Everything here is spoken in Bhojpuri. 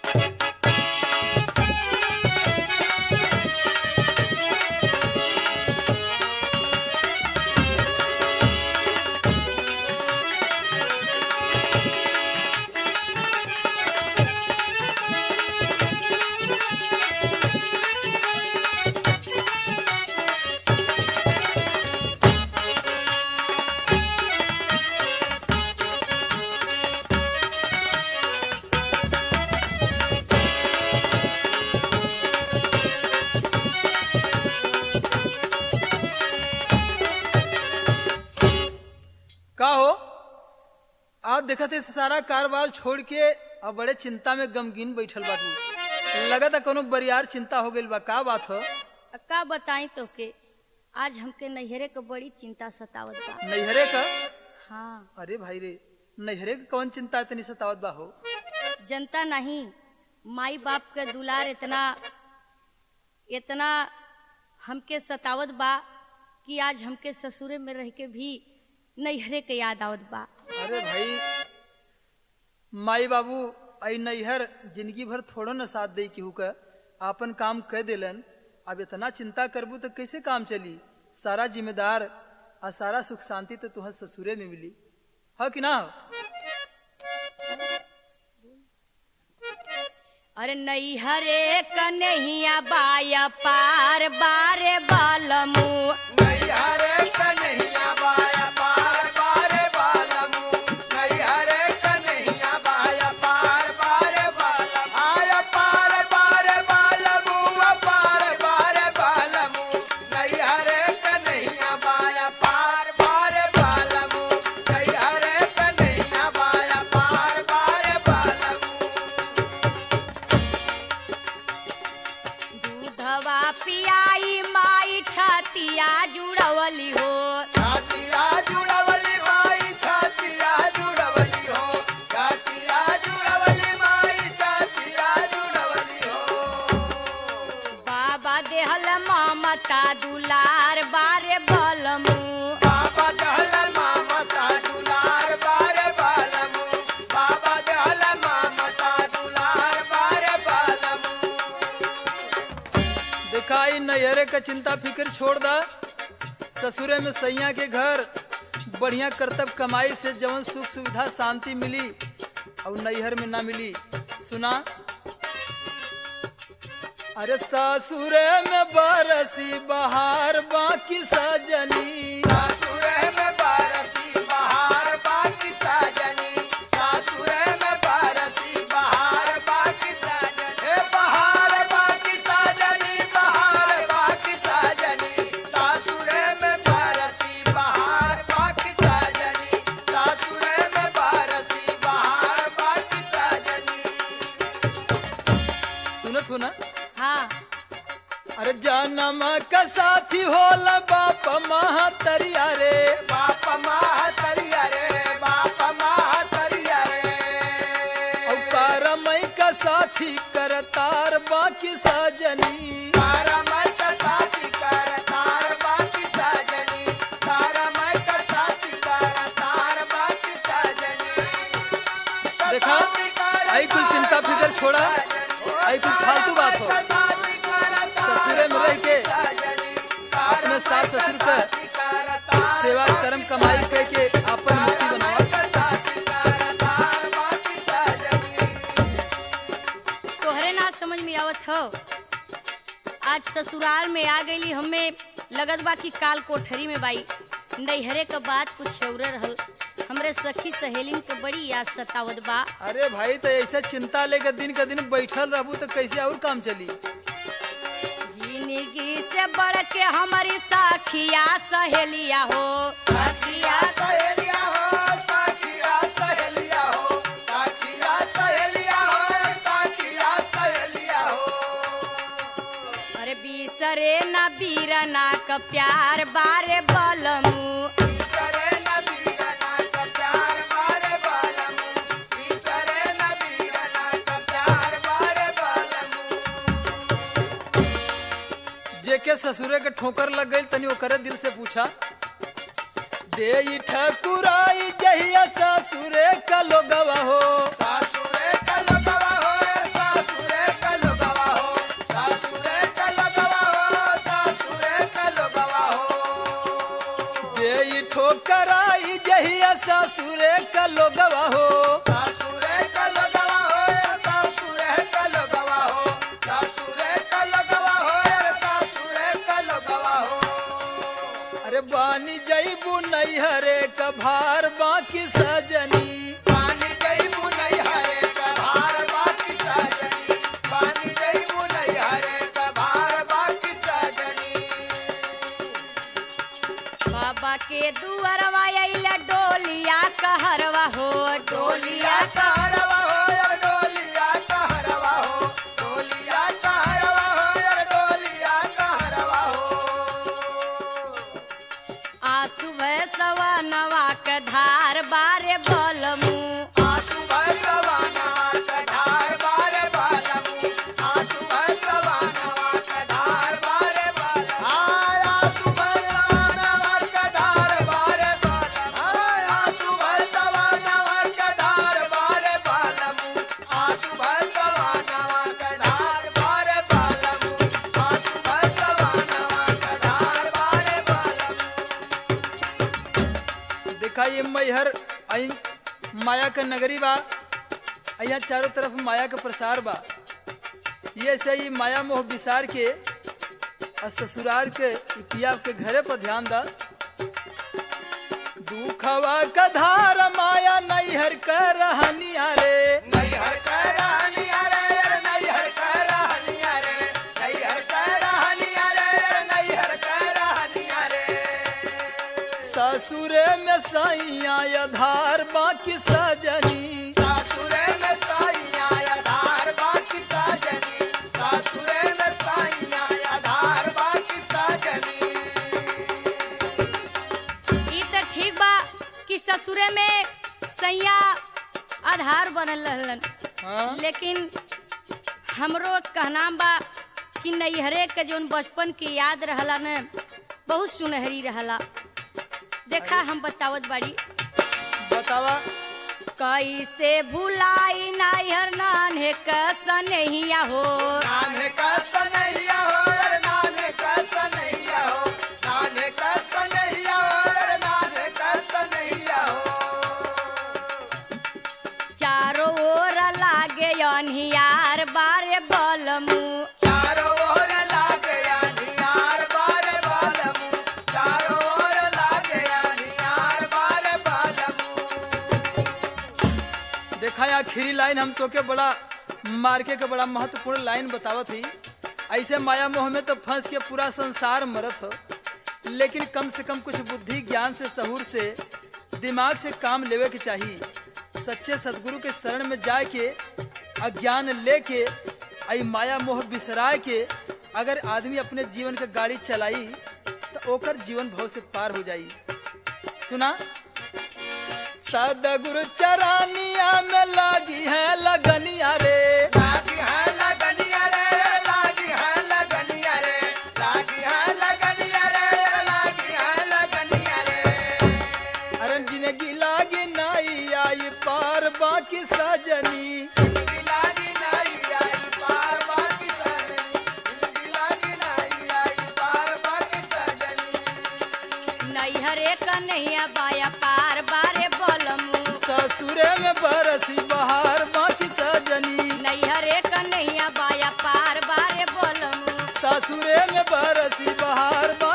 का हो आप देखत है सारा कारोबार छोड़ के अब बड़े चिंता में गमगीन बैठल बाटू लगत है कोनो बरियार चिंता हो गइल बा का बात हो का बताई तोके आज हमके नैहरे के बड़ी चिंता सतावत बा नैहरे का हाँ अरे भाई रे नैहरे के कौन चिंता इतनी सतावत बा हो जनता नहीं माई बाप के दुलार इतना इतना हमके सतावत बा कि आज हमके ससुरे में रह के भी नैहरे के याद आवत बा अरे भाई माई बाबू आई नैहर जिंदगी भर थोड़ो न साथ दे केहू का आपन काम कह देलन अब इतना चिंता करबू तो कैसे काम चली सारा जिम्मेदार और सारा सुख शांति तो तुहर ससुरे में मिली हो कि ना हो अरे नैहरे कन्हैया बाया पार बारे बालमू नैहरे कन्हैया बाया पार पारे बालमू नैहरे कन्हैया बाया पार पारे बालम आया पार पारे बालमू पार पारे बालमू नैहरे कन्हैया बाया पार पारे बालमू नैहरे कन्हैया बाया पार पारे बालमू दूधवा पियाई माई छतिया जुड़वली हो छातिया जुड़वली माई छातिया जुड़वली हो छातिया जुड़वली माई छातिया जुड़वली हो बाबा देहल ममता दुलार बारे बलमू बाबा दहलन मामता दुलार बारे बालमू बाबा दहलन मामता दुलार बारे बालमू दिखाई नैहरे का चिंता फिक्र छोड़ दा ससुरे में सैया के घर बढ़िया करतब कमाई से जवन सुख सुविधा शांति मिली और नैहर में ना मिली सुना अरे ससुरे में बरसी बहार बाकी सजनी सासुरे में बारसी बहार बाकी साजनी सासुरे में बारसी बहार बाकी साजनी हे बहार बाकी साजनी बहार बाकी साजनी सासुरे में बारसी बहार बाकी साजनी सासुरे में बारसी बहार बाकी साजनी सुनत हो ना हाँ अरे जन्म का साथी होला बाप महतरिया रे बाप मातरिया रे बाप मातरिया रे और करमई का साथी करतार बाकी सजनी तारा मैं का साथी कर तार बाकी साजनी तारा मैं का साथी कर तार बाकी साजनी देखा आई कुल चिंता फिकर छोड़ा आई कुल फालतू बात हो ससुरे में रह के अपने सास ससुर का सेवा कर्म कमाई करके अपन मुक्ति बनावा तोहरे ना समझ में आवत हो आज ससुराल में आ गईली हमें लगत बा कि काल कोठरी में बाई नैहरे का बात कुछ औरे रहल हमरे सखी सहेलिन के बड़ी याद सतावत बा अरे भाई तो ऐसा चिंता लेकर दिन का दिन बैठल रहबू तो कैसे और काम चली जिंदगी से बढ़ के हमारी सखिया सहेलिया हो सखिया सहेलिया हो साखिया सहेलिया हो साखिया सहेलिया हो साखिया सहेलिया हो अरे बीसरे न बीरना का प्यार बारे बलमू करे नबी रना का प्यार बारे बालमू करे नबी रना का प्यार बारे बालमू जेके ससुरे के ठोकर लग गई तनी ओकरे दिल से पूछा दे ठकुराई जहिया ससुरे का लोगवा हो सासुरे का लगवा हो कहरवा हो डोलिया कहरवा हो यार डोलिया कहरवा हो डोलिया कहरवा हो यार डोलिया कहरवा हो आसु भैसवा नवा के धार बारे बलमू आसु भैरवा नवा कधार बारे बालमु आसु भैरवा नवा कधार बारे बालमु हाय आसु भैरवा नवा कधार बारे बालमु हाय आसु भैरवा नवा कधार बारे बालमु आसु भैरवा नवा कधार बारे बालमु आसु भैरवा नवा कधार बारे बालमु देखा ये मैहर आई माया का नगरी बा यहाँ चारों तरफ माया का प्रसार बा ये से ही माया मोह विसार के और ससुराल के ई पिया के घरे पर ध्यान दा दुखवा का धार माया नैहर कर रहनिया रे नैहर का रहनिया रे नैहर का रहनिया रे नैहर का रहनिया रे नैहर का रहनिया रे ससुरे में सैया धार बाकी सजनी सासुरे में साइया आधार बाकी साजनी सासुरे में साइया आधार बाकी साजनी ई तो ठीक बा कि ससुरे में सैया आधार बनल रहलन हाँ लेकिन हमरो कहना बा कि नैहरे के जोन बचपन के याद रहला न बहुत सुनहरी रहला देखा हम बतावत बाड़ी बतावा कैसे भुलाई नैहर नान्हे क सनहिया हो नाने का सनैया हो नाने का सनैया हो नाने का सनैया हो नाने का सनैया हो चारों ओर लागे अनहियार बारे बलमू चारों ओर लागे अनियार बारे बालमु चारों ओर लागे अनियार बारे बालमु देखा ये आखिरी लाइन हम तो के बड़ा मार्के के बड़ा महत्वपूर्ण लाइन बतावत ही ऐसे माया मोह में तो फंस के पूरा संसार मरत हो लेकिन कम से कम कुछ बुद्धि ज्ञान से सहूर से दिमाग से काम लेवे के चाहिए सच्चे सदगुरु के शरण में जाए के अज्ञान लेके आई माया मोह बिसराए के अगर आदमी अपने जीवन के गाड़ी चलाई तो ओकर जीवन भव से पार हो जाई सुना सदगुरु चरानिया में लागी है लगनिया रे लागी है लगनिया रे लागी है लगनिया रे लागी है लगनिया रे लागी है लगनिया रे अरे जिंदगी लागी नाई आई पार बाकी सजनी लागी नहीं आई पार बाकी सजनी लागी नहीं आई पार बाकी सजनी नैहरे क नैया बाया पार बारे बलमू ससुरे में बरसी बहार बाकी सजनी नैहरे क नैया बाया पार बारे बलमू ससुरे में बरसी बहार